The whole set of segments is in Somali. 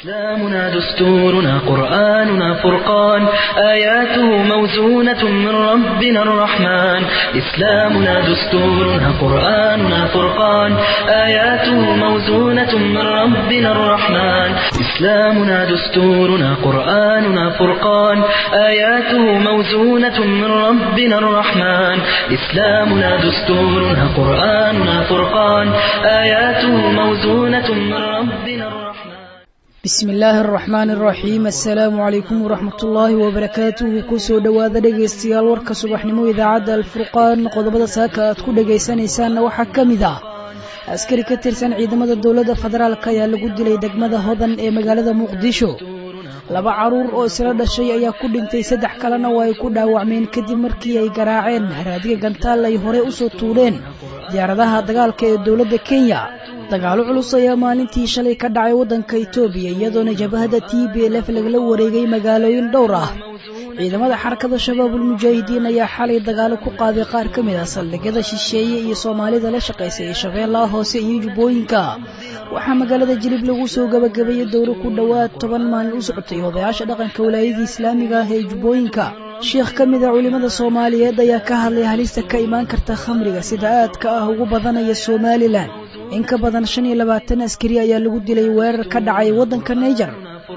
إسلامنا دستورنا قرآننا فرقان آياته موزونة من ربنا الرحمن إسلامنا دستورنا قرآننا فرقان آياته موزونة من ربنا الرحمن إسلامنا دستورنا قرآننا فرقان آياته موزونة من ربنا الرحمن إسلامنا دستورنا قرآننا فرقان آياته موزونة من ربنا الرحمن bismi illaahi araxmaan araxiim assalaamu calaykum waraxmatullaahi wabarakaatuhu kusoo dhowaada dhegaystayaal warka subaxnimo idaacadda alfurqaan qodobada saaka aad ku dhegaysanaysaanna waxaa ka mid ah askari ka tirsan ciidamada dowladda federaalk ayaa lagu dilay degmada hodan ee magaalada muqdisho laba caruur oo isla dhashay ayaa ku dhintay saddex kalena waa ay ku dhaawacmeen kadib markii ay garaaceen haraadiga gantaal ay horey u soo tuureen diyaaradaha dagaalka ee dowladda kenya dagaalo culus ayaa maalintii shalay ka dhacay waddanka itoobiya iyadoona jabahada t b lf lagala wareegay magaalooyin dhowr ah ciidamada xarakada shabaabul mujaahidiin ayaa xalay dagaalo ku qaaday qaar ka mid ah saldhigyada shisheeye iyo soomaalida la shaqaysay ee shabeellaha hoose iyo jubbooyinka waxaa magaalada jilib lagu soo gabagabeeyey dowro ku dhowaad toban maalin u socotay odayaasha dhaqanka walaayadii islaamiga ah ee jubbooyinka sheekh ka mid a culimmada soomaaliyeed ayaa ka hadlay halista ka imaan karta khamriga sida aadka ah ugu badanaya somalilan in ka badan shan iyo labaatan askari ayaa lagu dilay weerar ka dhacay waddanka naiger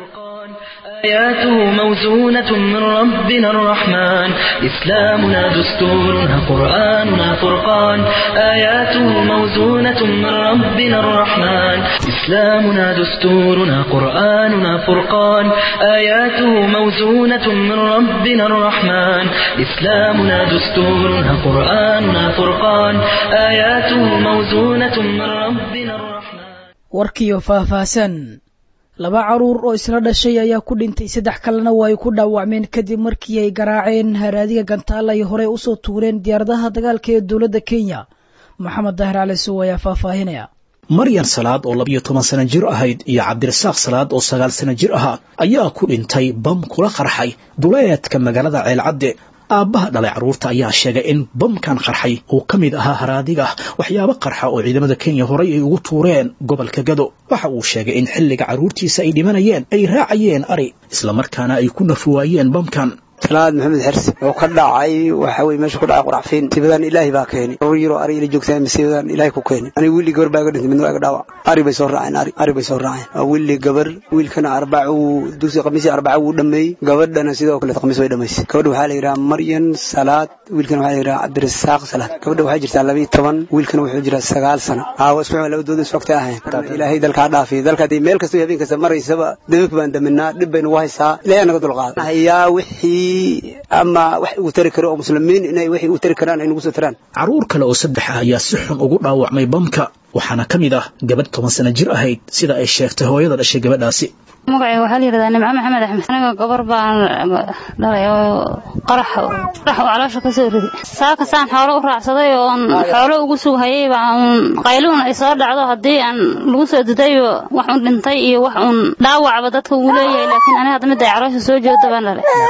آياته موزونة من ربنا الرحمن إسلامنا دستورنا قرآننا فرقان آياته موزونة من ربنا الرحمن إسلامنا دستورنا قرآننا فرقان آياته موزونة من ربنا الرحمن إسلامنا دستورنا قرآننا فرقان آياته موزونة من ربنا الرحمن warkiyo faahfaahsan laba caruur oo isla dhashay ayaa ku dhintay saddex kalena waa ay ku dhaawacmeen kadib markii ay garaaceen haraadiga gantaal ay horey usoo tuureen diyaaradaha dagaalka ee dowladda kenya maxamed dahir cali sow ayaa faahfaahinaya maryan salaad oo labiyo toban sana jir ahayd iyo cabdirasaaq salaad oo sagaal sana jir ahaa ayaa ku dhintay bam kula qarxay duleedka magaalada ceelcadde aabbaha dhalay carruurta ayaa sheegay in bamkan qarxay uu ka mid ahaa haraadiga waxyaabo qarxa oo ciidamada kenya horay ay ugu tuureen gobolka gado waxa uu sheegay in xilliga carruurtiisa ay dhimanayeen ay raacayeen ari islamarkaana ay ku nafuwaayeen bamkan salaad maxamed xersi oo ka dhacay waxa weye meesha ku dhacay quraxfiin masiibadan ilaahay baa keeni rur yaroo ari ila joogtaa masiibadan ilaahay ku keeni aniga wiilli gabar baa iga dhintay midna waa iga dhaawac ari bay soo raaceen ari ari bay soo raaceen waa wiilli gabar wiilkana arbaca wuu dugsi khamiisi arbaca wuu dhameeyey gabadhana sidoo kale khamiis way dhamaysay gabadha waxaa la yidhaha maryan salaad wiilkana waxaa la yidhaha cabdirasaaq salaad gabadha waxay jirtaa laba iyo toban wiilkana wuxuu jiraa sagaal sano aawa isku labadooda iswagtay ahayn ilaahay dalkaa dhaafiyo dalka haddii meel kasta habeen kasta maraysaba dababka baan daminaa dhib baynu ugu haysaa ilaahay naga dulqaada ayaa wixii ama wax uu tari karo oo muslimiin inay waxay u tari karaan ay nagu soo taraan carruur kale oo saddex ah ayaa si xun ugu dhaawacmay bamka waxaana ka mid ah gabadh toban sana jir ahayd sida ay sheegtay hooyada dhashay gabadhaasi magacayga waxaa la yidhahdaa nimco maxamed axmed aniga gabar baan dhalay oo qarax qarax oo caloosha ka soo riday saaka saan xoolo u raacsaday oon xoolo ugu sughayay baan qayluun ay soo dhacdo haddii aan lagu soo didayo wax un dhintay iyo wax un dhaawacba dadka uu leeyahay laakiin aniga hadda midda ay caloosha soo jeedo baan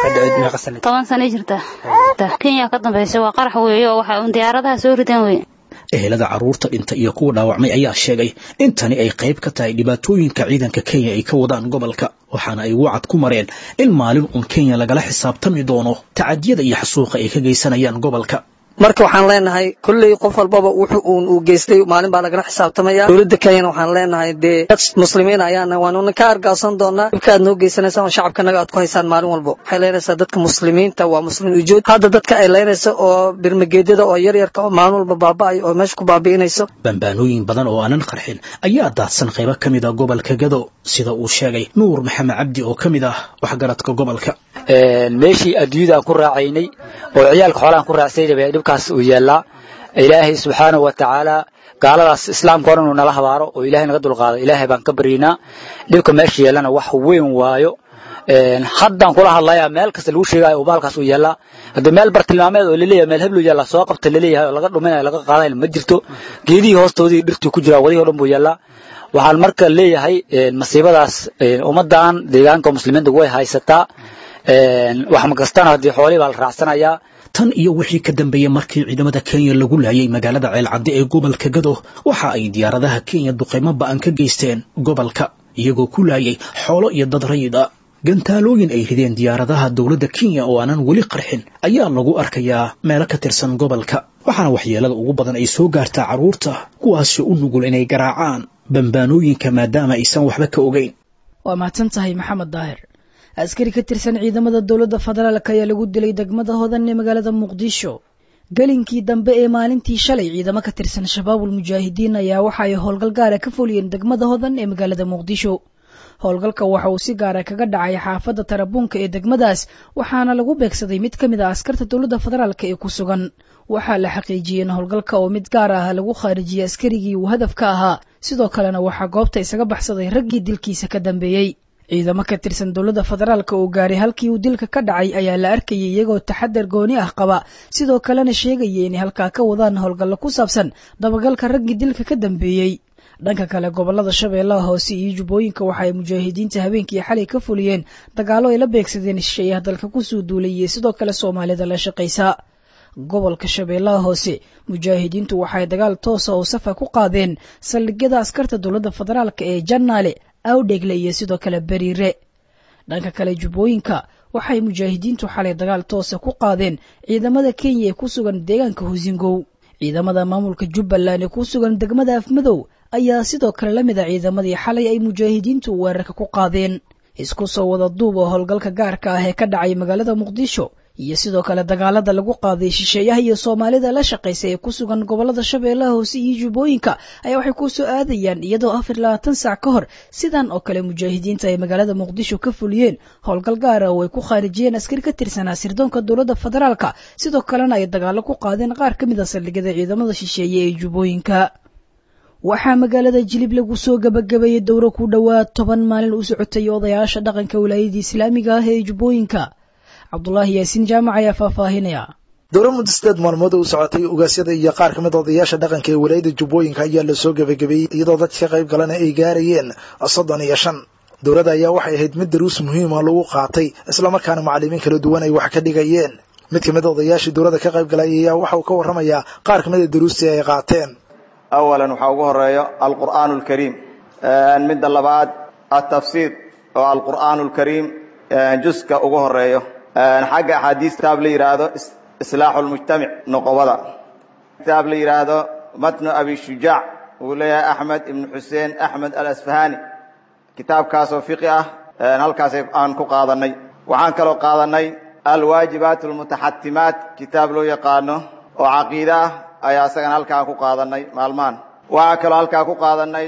dhalay toban sanay jirta kenya ka dambaysa waa qarax weeye oo waxa un diyaaradaha soo rideen weye ehelada carruurta dhinta iyo kuwa dhaawacmay ayaa sheegay in tani ay qayb ka tahay dhibaatooyinka ciidanka kenya ay ka wadaan gobolka waxaana ay wacad ku mareen in maalin uun kenya lagala xisaabtami doono tacadiyada iyo xasuuqa ay ka geysanayaan gobolka marka waxaan leenahay kolley qof walbaba wuxu uun uu geystay maalin baa lagala xisaabtamaya dowladda kenyana waxaan leenahay dee dad muslimiin ayaana waanuna ka argaasan doonaa dhibka aad noo geysanaysaan oo shacabkanaga aad ku haysaan maalin walbo waxay leenaysaa dadka muslimiinta waa muslimiin ujood hadda dadka ay leynaysa oo birmageedyada oo yaryarka oo maalin walba baaba'ay oo meesha ku baabi'inayso bambaanooyin badan oo aanan qarxin ayaa daadsan qaybo ka mid ah gobolka gado sida uu sheegay nuur maxamed cabdi oo ka mid ah waxgaradka gobolka meeshii adduunyada aan ku raacaynay oo ciyaalka xoolaan ku raacsayna dhibkaas uu yaallaa ilaahay subxaanahu wa tacaala gaaladaas islaamka hore inuu nala habaaro oo ilaahay naga dulqaado ilaahay baan ka baryaynaa dhibka meesha yeellana wax weyn waayo haddaan kula hadlayaa meel kasta lagu sheegayo oo baalkaas uu yaallaa haddii meel bartilmaameed oo laleeyahay meel heblu yaalla soo qabta laleeyahay oo laga dhuminayo laga qaadayna ma jirto geedihii hoostoodii dhirtii ku jiraa wadihii o dhan buu yaallaa waxaan marka leeyahay masiibadaas ummaddan deegaanka muslimiinta way haysataa wax makastana haddii xoolihii baa la raacsanayaa tan iyo wixii ka dambeeyey markii ciidamada kenya lagu laayay magaalada ceelcadde ee gobolka gado waxa ay diyaaradaha kenya duqaymo ba'an ka geysteen gobolka iyagoo ku laayay xoolo iyo dad rayid a gantaalooyin ay rideen diyaaradaha dowladda kenya oo aanan weli qarxin ayaa lagu arkayaa meelo ka tirsan gobolka waxaana waxyeelada ugu badan ay soo gaartaa carruurta kuwaasoo u nugul inay garaacaan bambaanooyinka maadaama aysan waxba ka ogeyn waa mahadsan tahay maxamed daahir askari ka tirsan ciidamada dowladda federaalk ayaa lagu dilay degmada hodan ee magaalada muqdisho gelinkii dambe ee maalintii shalay ciidamo ka tirsan shabaabul mujaahidiin ayaa waxa ay howlgal gaara ka fuliyeen degmada hodan ee magaalada muqdisho howlgalka waxa uu si gaara kaga dhacay xaafadda tarabuunka ee degmadaas waxaana lagu beegsaday mid ka mid ah askarta dowladda federaalk ee ku sugan waxaa la xaqiijiyey in howlgalka oo mid gaar ah lagu khaarijiyey askarigii uu hadafka ahaa sidoo kalena waxaa goobta isaga baxsaday raggii dilkiisa ka dambeeyey ciidamo ka tirsan dowladda federaalk oo gaaray halkii uu dilka ka dhacay ayaa la arkayay iyagoo taxadar gooni ah qaba sidoo kalena sheegaya inay halkaa ka wadaan howlgallo ku saabsan dabagalka raggii dilka ka dambeeyey dhanka kale gobolada shabeellaha hoose iyo jubbooyinka waxa ay mujaahidiinta habeenkii xalay ka fuliyeen dagaallo ay la beegsadeen shisheeyaha dalka kusoo duulay iyo sidoo kale soomaalida la shaqaysa gobolka shabeellaha hoose mujaahidiintu waxaay dagaal toosa oo safa ku qaadeen saldhigyada askarta dowladda federaalk ee jannaale awdhegle iyo sidoo kale beriire dhanka kale jubbooyinka waxay mujaahidiintu xalay dagaal toosa ku qaadeen ciidamada kenya ee ku sugan deegaanka husingow ciidamada maamulka jubbaland ee ku sugan degmada afmadow ayaa sidoo kale la mid a ciidamadii xalay ay mujaahidiintu weerarka ku qaadeen isku soo wada duub oo howlgalka gaarka ah ee ka dhacay magaalada muqdisho iyo sidoo kale dagaalada lagu qaaday shisheeyaha iyo soomaalida la shaqaysa ee ku sugan gobolada shabeellaha hoose iyo jubbooyinka ayaa waxay ku soo aadayaan iyadoo afar labaatan saac ka hor sidan oo kale mujaahidiinta ay magaalada muqdisho ka fuliyeen howlgal gaara oo ay ku khaarijiyeen askari ka tirsanaa sirdoonka dowladda federaalka sidoo kalena ay dagaalo ku qaadeen qaar ka mid a saldhigyada ciidamada shisheeye ee jubbooyinka waxaa magaalada jilib lagu soo gabagabeeyey dowro ku dhowaad toban maalin u socotay odayaasha dhaqanka wilaayada islaamiga ah ee jubbooyinka cabdulaahi yaasiin jaamac ayaa faahfaahinaya dowra muddo sideed maalmood u socotay ugaasyada iyo qaar ka mid odayaasha dhaqanka ee walaayada jubbooyinka ayaa lasoo gebagabeeyey iyadoo dadka ka qayb galana ay gaarayeen soddon iyo shan dowladda ayaa waxay ahayd mid daruus muhiima lagu qaatay islamarkaana macallimiin kala duwan ay wax ka dhigayeen mid ka mid odayaashii dowladda ka qayb galay ayaa waxa uu ka warramayaa qaar ka mid a daruustii ay qaateen awalan waxaa ugu horeeyo alqur'aan alkariim midda labaad atafsiir oo alqur'aan alkariim juska ugu horeeyo xagga axaadiis kitaab la yidhaahdo islaaxu lmujtamic noqobada kitaab la yidhaahdo matnu abi shujaac uu leeyahay axmed ibnu xuseen axmed alasfahani kitaabkaasoo fiqi ah halkaas aan ku qaadanay waxaan kaloo qaadanay alwaajibaat almutaxatimaat kitaab loo yaqaano oo caqiide ah ayaa isagana halkaa ku qaadanay maalmahan waxaa kaloo halkaa ku qaadanay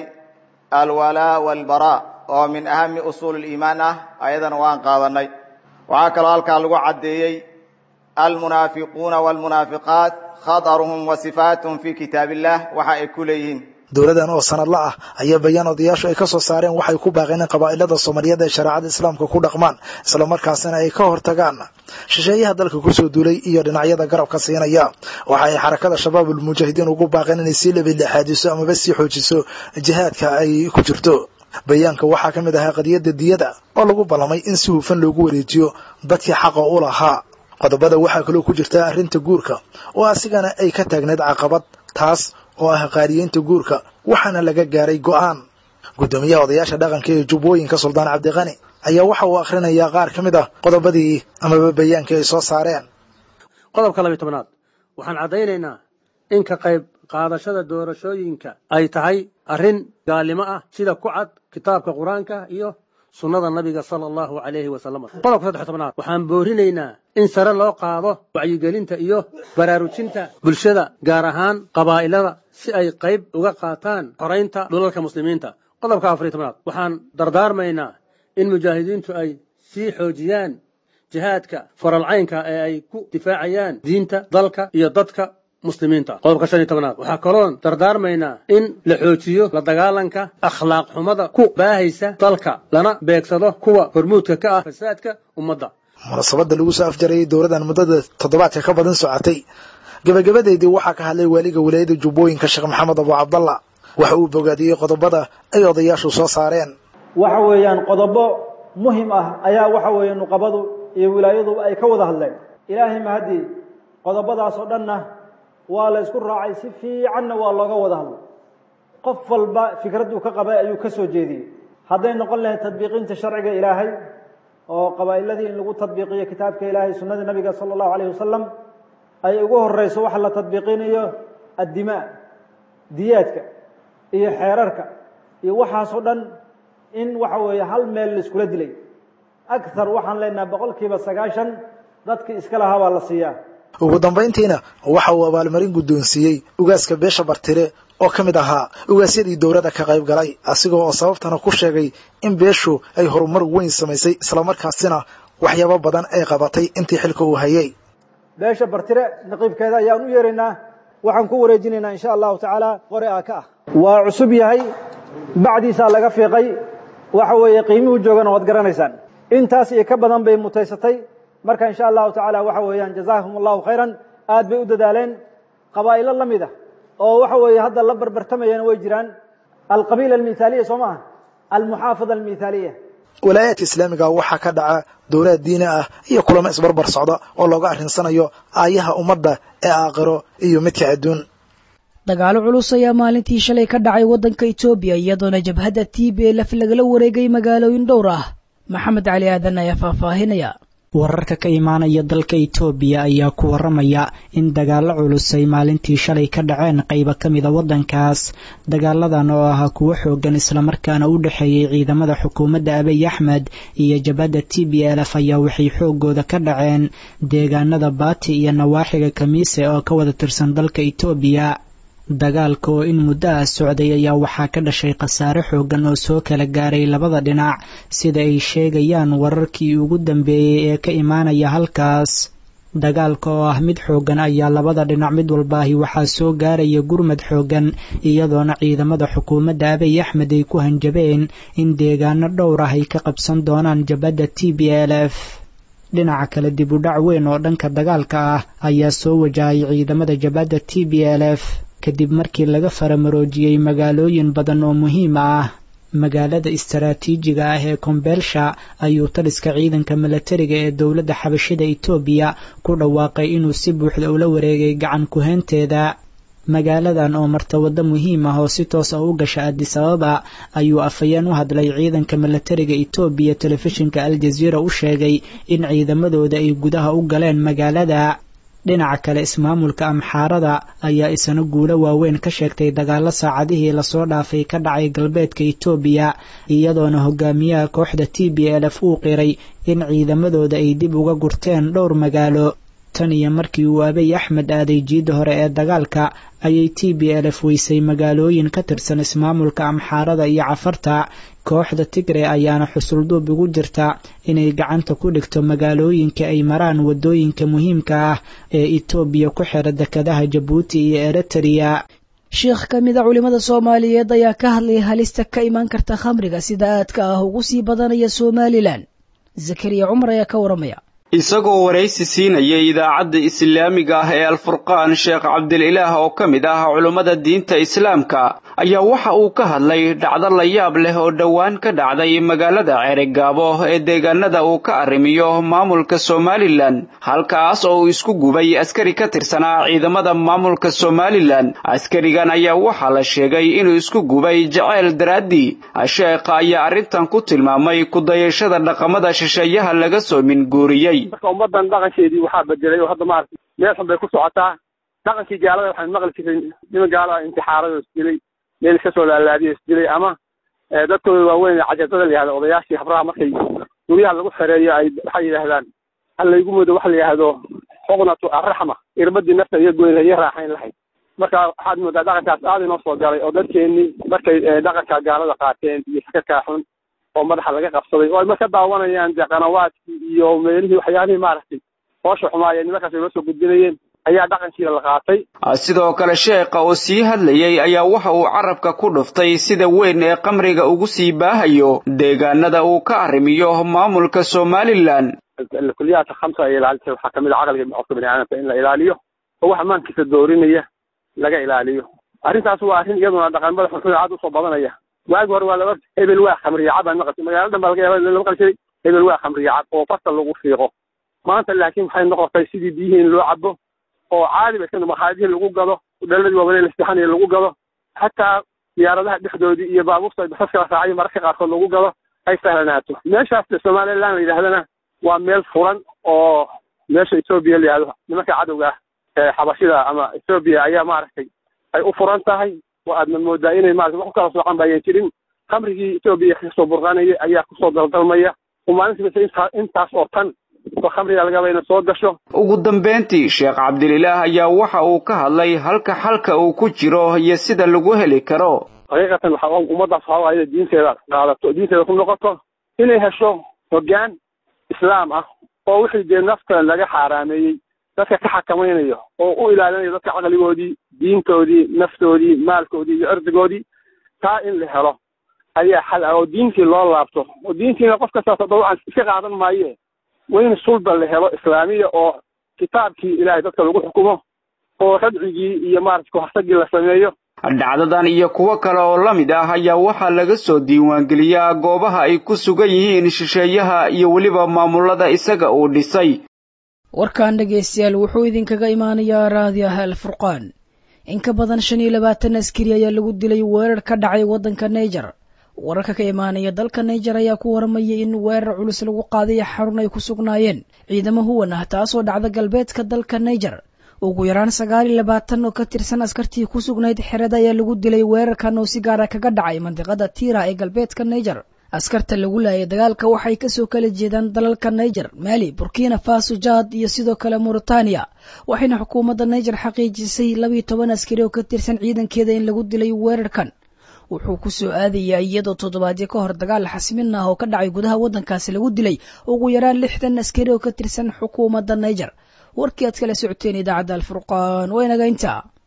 alwalaa walbaraa oo min ahami usuul liimaan ah ayadana waan qaadanay waxaa kaloo halkaa lagu caddeeyey almunaafiquuna walmunaafiqaat khadaruhum wa sifaatuhum fii kitaab illah waxa ay ku leeyihiin dowladan oo sanadla ah ayaa bayaan odayaashu ay ka soo saareen waxay ku baaqeen in qabaa'ilada soomaaliyeed ay shareecada islaamka ku dhaqmaan islamarkaasina ay ka hortagaan shisheeyaha dalka kusoo duulay iyo dhinacyada garabka siinaya waxa ay xarakada shabaabul mujaahidiin ugu baaqeen inay sii labidlexaadiso amaba sii xoojiso jihaadka ay ku jirto bayaanka waxaa ka mid ahaa qadiyadda diyada oo lagu ballamay in si hufan loogu wareejiyo dadkii xaqa u lahaa qodobada waxaa kaloo ku jirta arrinta guurka oo asigana ay ka taagneyd caqabad taas oo ah qaariyeynta guurka waxaana laga gaaray go'aan guddoomiyaha odayaasha dhaqanka ee jubbooyinka suldaan cabdiqani ayaa waxa uu akhrinayaa qaar ka mid ah qodobadii amaba bayaankii ay soo saareen qodobka labiy tobnaad waxaan caddaynaynaa in ka qayb qaadashada doorashooyinka ay tahay arrin gaalnimo ah sida ku cad kitaabka qur-aanka iyo sunnada nabiga sala allahu calayhi wasalam qodobka saddex tobnaad waxaan boorinaynaa in sare loo qaado wacyigelinta iyo baraarujinta bulshada gaar ahaan qabaa'ilada si ay qayb uga qaataan xoraynta dhulalka muslimiinta qodobka afariy tobnaad waxaan dardaarmaynaa in mujaahidiintu ay sii xoojiyaan jihaadka faralcaynka ee ay ku difaacayaan diinta dalka iyo dadka muslimiinta qodobka shan iyo tobnaad waxaa kaloon dardaarmaynaa in la xoojiyo la dagaalanka akhlaaq xumada ku baahaysa dalka lana beegsado kuwa hormuudka ka ah fasaadka ummadda munaasabadda lagu soo afjarayay dowladan muddada toddobaadka ka badan socotay gebagabadeedii waxaa ka hadlay waaliga walaayada jubbooyinka sheekh maxamed abu cabdalla waxa uu bogaadiyey qodobada ay odayaashu soo saareen waxa weeyaan qodobo muhim ah ayaa waxa weeye nuqabadu iyo wilaayaduba ay ka wada hadleen ilaahay mahadii qodobadaas oo dhanna waa la isku raacay si fiicanna waa looga wada hadlay qof walba fikradduu ka qabay ayuu ka soo jeediyey hadday noqon lahayd tadbiiqinta sharciga ilaahay oo qabaa'iladii in lagu tadbiiqiyo kitaabka ilaahay sunnadii nabiga sala allahu alayh wasalam ay ugu horeyso waxa la tadbiiqinayo addimaa diyaadka iyo xeerarka iyo waxaasoo dhan in waxa weeye hal meel laiskula dilay akhar waxaan leenahay boqol kiiba sagaashan dadkii iska lahaa baa la siiyaa ugu dambayntiina waxa uu abaalmarin guddoonsiiyey ugaaska beesha bartire oo ka mid ahaa ugaasyadii dowladda ka qayb galay asigoo oo sababtana ku sheegay in beeshu ay horumar weyn samaysay islamarkaasina waxyaabo badan ay qabatay intii xilka uu hayay beesha bartire naqiibkeeda ayaan u yeeraynaa waxaan ku wareejinaynaa insha allahu tacaala qore aa ka ah waa cusub yahay bacdiisaa laga fiiqay waxa weeye qiimuhu joogana waad garanaysaan intaas iyo ka badan bay mutaysatay marka insha allahu tacaala waxa weeyaan jazaahum allahu khayran aad bay u dadaaleen qabaa'ilo la mid ah oo waxa weeye hadda la barbartamayana way jiraan alqabiila almithaaliya soo maaha almuxaafada almithaaliya walaayaadka islaamiga waxaa ka dhaca dowlaad diini ah iyo kulamo isbarbar socda oo looga arrinsanayo aayaha ummadda ee aakhiro iyo midka adduun dagaalo culus ayaa maalintii shalay ka dhacay waddanka etoobiya iyadoona jabhadda t b lf lagala wareegay magaalooyin dhowr ah maxamed cali aadan ayaa faahfaahinaya wararka ka imaanaya dalka itoobiya ayaa ku waramaya in dagaalo culus ay maalintii shalay ka dhaceen qayba ka mida waddankaas dagaaladan oo ahaa kuwo xoogan islamarkaana u dhexeeyey ciidamada xukuumadda abiy axmed iyo jabhadda t b lf ayaa waxay xoogooda ka dhaceen deegaanada baati iyo nawaaxiga kamiise oo ka wada tirsan dalka itoobiya dagaalka oo in muddo ah socday ayaa waxaa ka dhashay khasaare xoogan oo soo kala gaaray labada dhinac sida ay sheegayaan wararkii ugu dambeeyey ee ka imaanaya halkaas dagaalka oo ah mid xoogan ayaa labada dhinac mid walbaahi waxaa soo gaaraya gurmad xoogan iyadoona ciidamada xukuumadda abiy axmed ay ku hanjabeen in deegaano dhowr ah ay ka qabsan doonaan jabhadda t b l f dhinaca kale dib u dhac weyn oo dhanka dagaalka ah ayaa soo wajahay ciidamada jabhadda t b l f kadib markii laga faramaroojiyey magaalooyin badan oo muhiim ah magaalada istaraatiijiga ah ee kombeelsha ayuu taliska ciidanka milatariga ee dowladda xabashida itoobiya ku dhawaaqay inuu si buuxda ula wareegay gacan ku-heenteeda magaaladan oo marta waddo muhiim ah oo si toos ah u gasha adis ababa ayuu afhayeen u hadlay ciidanka milatariga itoobiya telefishinka aljaziira u sheegay in ciidamadooda ay gudaha u galeen magaalada dhinaca kale ismaamulka amxaarada ayaa isana guulo waaweyn ka sheegtay dagaalo saacadihii lasoo dhaafay ka dhacay galbeedka itoobiya iyadoona hogaamiyaha kooxda t b l f uu qiray in ciidamadooda ay dib uga gurteen dhowr magaalo tan iyo markii uu abiy axmed aaday jiidda hore ee dagaalka ayay t b l f weysay magaalooyin ka tirsan ismaamulka amxaarada iyo cafarta kooxda tigre ayaana xusulduub ugu jirta inay gacanta ku dhigto magaalooyinka ay maraan waddooyinka muhiimka ah ee itoobiya ku xira dekadaha jabuuti iyo eritrea sheikh ka mid a culimmada soomaaliyeed ayaa ka hadlaya halista ka imaan karta khamriga sida aadka ah ugu sii badanaya somalilan zakariya cumar ayaa ka waramaya isagoo waraysi siinaya idaacadda islaamiga ah ee alfurqaan sheekh cabdililaah oo ka mid ah culummada diinta islaamka ayaa waxa uu ka hadlay dhacdo la yaab leh oo dhowaan ka dhacday magaalada ceerigaabo ee deegaanada uu ka arrimiyo maamulka somalilan halkaas oo uu isku gubay askari ka tirsanaa ciidamada maamulka somalilan askarigan ayaa waxaa la sheegay inuu isku gubay jaceyl daraaddii sheekha ayaa arrintan ku tilmaamay kudayashada dhaqamada shisheeyaha laga soo minguuriyey marka ummadan dhaqankeedii waxaa bedelay oo hadda maaragtay meel xun bay ku socotaa dhaqankii gaalada waxaan maqli jiray niman gaalo ah intixaarada isdilay meel iska soo laalaadiyo isdilay ama dadkooda waaweyn cajabada la yihahdo odayaashii habraha markay guryaha lagu xereeyo ay waxay yidhaahdaan hal laygu mudo waxa la yidhaahdo xuqnatu arraxma irbadii nafta iyo goyn iyo raaxayn lahayd marka waxaad moodaa dhaqankaas aad inoo soo galay oo dadkeenii markay dhaqanka gaalada qaateen iyo sakakaa xun oo madaxa laga qabsaday oo ay marka daawanayaan dee qanawaadkii iyo meelihii waxyaalihii maaragtay hoosha xumaayeen nimankaas ay noo soo gudbinayeen ayaa dhaqankiina la qaatay sidoo kale sheekha oo sii hadlayay ayaa waxa uu carabka ku dhuftay sida weyn ee qamriga ugu sii baahayo deegaanada uu ka arrimiyo maamulka somalilan kulliyaadka khamsa ay ilaalisa waxaa kamid a caqliga qofka bani aadamka in la ilaaliyo oo waxa maankiisa doorinaya laga ilaaliyo arrintaas waa arrin iyaduna dhaqanmada xunxun aad usoo badanaya waagi hore waa la orta hebel waa khamriya cab aan maqashay magaalada dhan baa laga yaaba la maqli jiray hebel waa khamriya cab oo fasal lagu fiiqo maanta laakiin waxay noqotay sidii biyihii in loo cabo oo caadi ba iska maqaadihii lagu gado dhaladii waaweyn la sixanayo lagu gado xataa diyaaradaha dhexdoodii iyo baabuurta basas kala raacay mararka qaarkood lagu gado ay sahlanaato meeshaas somaliland la yidhahdana waa meel furan oo meesha etoobiya la yidhahdo nimanka cadowga ah ee xabashida ama etoobiya ayaa maaragtay ay u furan tahay oo aadna moodaa inay maarata wax u kala soocan ba ayan jirin khamrigii etoobiya kasoo burqanaya ayaa kusoo daldalmaya oo maalintiibase intaa intaas oo tan oo khamriga lagaba ina soo gasho ugu dambayntii sheekh cabdililaah ayaa waxa uu ka hadlay halka xalka uu ku jiro iyo sida lagu heli karo xaqiiqatan waxa ummaddaas waxa waaye diinteeda qaadato diinteeda ku noqoto inay hesho hoggaan islaam ah oo wixii dee naftan laga xaaraameeyey dadka ka xakamaynayo oo u ilaalinayo dadka caqligoodii diintoodii naftoodii maalkoodii iyo cirdigoodii taa in la helo ayaa xal ah oo diintii loo laabto oo diintiina qof kastaas dabcan iska qaadan maaye waa in sulba la helo islaamiya oo kitaabkii ilaahay dadka lagu xukumo oo radcigii iyo maarata kuharsagii la sameeyo dhacdadan iyo kuwo kale oo la mid ah ayaa waxaa laga soo diiwaangeliyaa goobaha ay ku sugan yihiin shisheeyaha iyo weliba maamulada isaga uu dhisay warkan dhegaystayaal wuxuu idinkaga imaanayaa raadiyaha alfurqaan in ka badan shan iyo labaatan askari ayaa lagu dilay weerar ka dhacay waddanka naiger wararka ka imaanaya dalka naiger ayaa ku waramayay in weerar culus lagu qaaday xarun ay ku sugnaayeen ciidamo huwan ah taasoo dhacda galbeedka dalka naiger ugu yaraan sagaal iyo labaatan oo ka tirsan askartii ku sugnayd xerada ayaa lagu dilay weerarkan oo si gaara kaga dhacay mandiqada tiira ee galbeedka naiger askarta lagu laayay dagaalka waxay kasoo kala jeedaan dalalka naiger mali burkina faso jad iyo sidoo kale mauritania waxayna xukuumadda naiger xaqiijisay labiiyo toban askari oo ka tirsan ciidankeeda in lagu dilay weerarkan wuxuu ku soo aadayaa iyadoo toddobaadyo ka hor dagaal xasmin ah oo ka dhacay gudaha waddankaasi lagu dilay ugu yaraan lixdan askari oo ka tirsan xukuumadda naiger warkii aad kala socoteen idaacadda alfurqaan waa inaga intaa